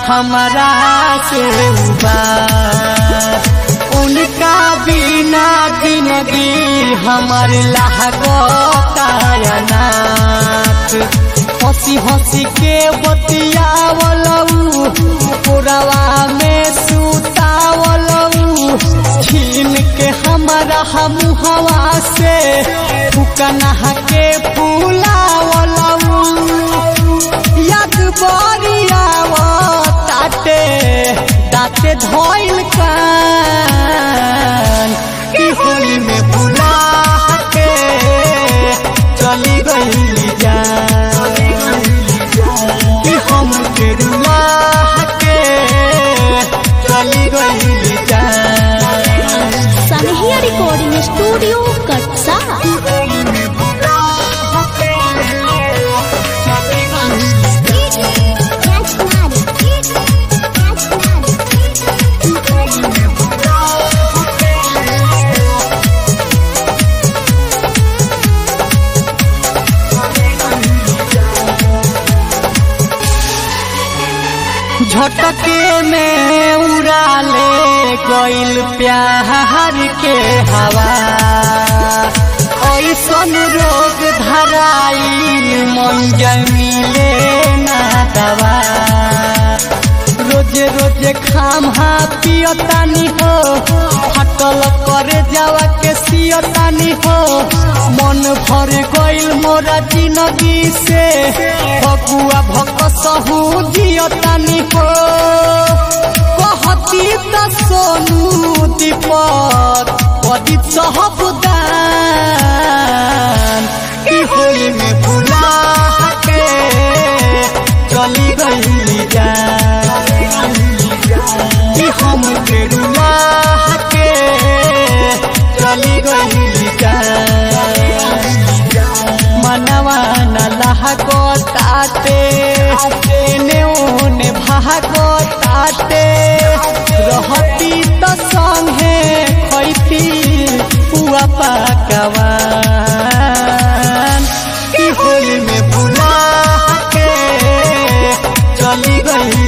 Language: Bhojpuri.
हमारा से बा उनका बिना जिंदगी हमार लागतायनाथ हंसी हंसी के बतियावलऊ पुरवा में सुतावलऊ छीन के हमारा हम हवा से फुकना के फूलावलऊ याद बरियाव ताटे दाते धोइल कान की होली में बुला के चली गई जान कि हम के रुला के चली गई जान सनहिया रिकॉर्डिंग स्टूडियो कटसा झटके में उड़ा ले गइल प्यार के हवा ऐसन रोग धराइल मन जमीले ना दवा रोजे रोजे खाम हा पियतानी हो फटल करे जावा के सियतानी हो मन भर गइल मोरा जिंदगी से भगुआ भकसहू जियतानी हो कहती त सोनू दीपक प्रदीप सहबुदान की होली में बुला के चली गई जान कि हम के रुला के चली गई जान मनवा न लहको ताते ने ओने भागो ताते रहती त संगे खैती पुआ पकवान की होली में बुला के चली गई